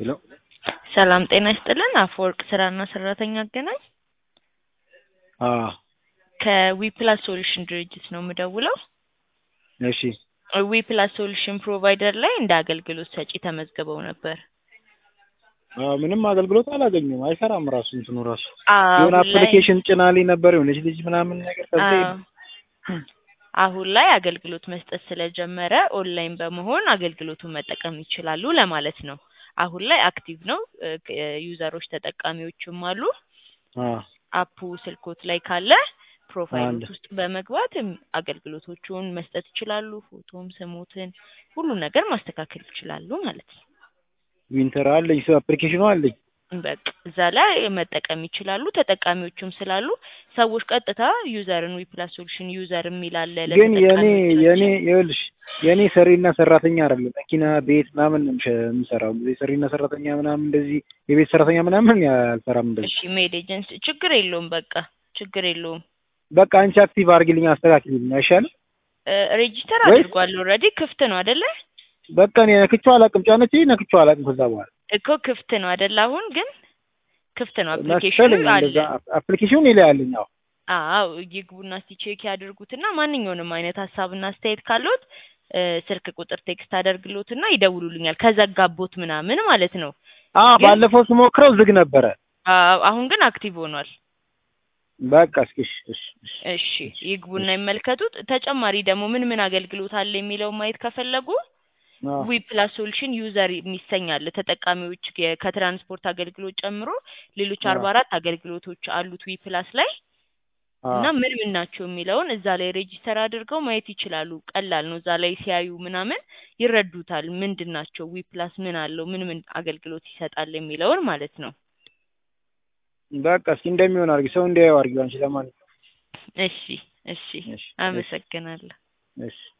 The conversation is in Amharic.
ሄሎ ሰላም ጤና ይስጥልን። አፈወርቅ ስራና ሰራተኛ አገናኝ አዎ ከዊፕላስ ሶሉሽን ድርጅት ነው የምደውለው። እሺ ዊፕላስ ሶሉሽን ፕሮቫይደር ላይ እንደ አገልግሎት ሰጪ ተመዝግበው ነበር። አዎ ምንም አገልግሎት አላገኘም። አይሰራም ራሱ እንትኑ ራሱ አሁን የሆነ ላይ- አፕሊኬሽን ጭናልኝ ነበር የሆነች ልጅ ምናምን ነገር ከዛ አዎ። አሁን ላይ አገልግሎት መስጠት ስለጀመረ ኦንላይን በመሆን አገልግሎቱን መጠቀም ይችላሉ ለማለት ነው። አሁን ላይ አክቲቭ ነው። እ፣ ክ- ዩዘሮች ተጠቃሚዎችም አሉ። አዎ አፑ ስልኮት ላይ ካለ ፕሮፋይሎት አለ። ውስጥ በመግባት እም፣ አገልግሎቶቹን መስጠት ይችላሉ። ፎቶም፣ ስሞትን ሁሉ ነገር ማስተካከል ይችላሉ ማለት ነው። ዊንተር አለኝ ሰው አፕሊኬሽኑ አለኝ። በቃ እዛ ላይ መጠቀም ይችላሉ። ተጠቃሚዎችም ስላሉ ሰዎች ቀጥታ ዩዘርን ዊፕላስ ሶሉሽን ዩዘር የሚል አለ ግን የኔ ለተጠቃሚዎቻችን። የኔ ይኸውልሽ የኔ ሰሪና ሰራተኛ አይደለም መኪና ቤት ምናምን ነው የምሸ- የምሰራው ጊዜ ሰሪና ሰራተኛ ምናምን እንደዚህ የቤት ሰራተኛ ምናምን አልሰራም እንደዚህ። እሺ ሜድ ኤጀንሲ ችግር የለውም። በቃ ችግር የለውም። በቃ አንቺ አክቲቭ አድርጊልኝ አስተካክልልኝ አይሻልም? ሬጂስተር ወይ- አድርጓል ኦልሬዲ ክፍት ነው አደለ? በቃ እኔ ነክቼው አላውቅም። ጫነች ነክቼው አላውቅም። ከዛ በኋላ እኮ ክፍት ነው አደለ? አሁን ግን ክፍት ነው አፕሊኬሽኑ መሰለኝ አለ። እንደዛ አፕሊኬሽኑ እኔ ላይ አለኝ። አዎ አዎ ይግቡና እስቲ ቼክ ያድርጉትና ማንኛውንም አይነት ሀሳብና አስተያየት ካለዎት እ፣ ስልክ ቁጥር ቴክስት አደርግሎትና ይደውሉልኛል። ከዘጋቦት ምናምን ማለት ነው። አዎ ግን- ባለፈው ስሞክረው ዝግ ነበረ። አዎ አሁን ግን አክቲቭ ሆኗል። በቃ እስኪ እሺ እሺ እሺ እሺ ይግቡና ይመልከቱት። ተጨማሪ ደግሞ ምን ምን አገልግሎት አለ የሚለውን ማየት ከፈለጉ አዎ ዊ ፕላስ ሶሉሽን ዩዘር የሚሰኛል ተጠቃሚዎች የ- ከትራንስፖርት አገልግሎት ጨምሮ ሌሎች አዎ። አርባ አራት አገልግሎቶች አሉት ዊ ፕላስ ላይ አዎ እና ምን ምን ናቸው የሚለውን እዛ ላይ ሬጂስተር አድርገው ማየት ይችላሉ። ቀላል ነው። እዛ ላይ ሲያዩ ምናምን ይረዱታል። ምንድን ናቸው ዊ ፕላስ ምን አለው ምን ምን አገልግሎት ይሰጣል የሚለውን ማለት ነው። በቃ እስኪ እንደሚሆን አድርጊ፣ ሰው እንዲያየው አድርጊው። አንቺ ለማንኛውም እሺ እሺ እሺ እሺ አመሰግናለሁ። እሺ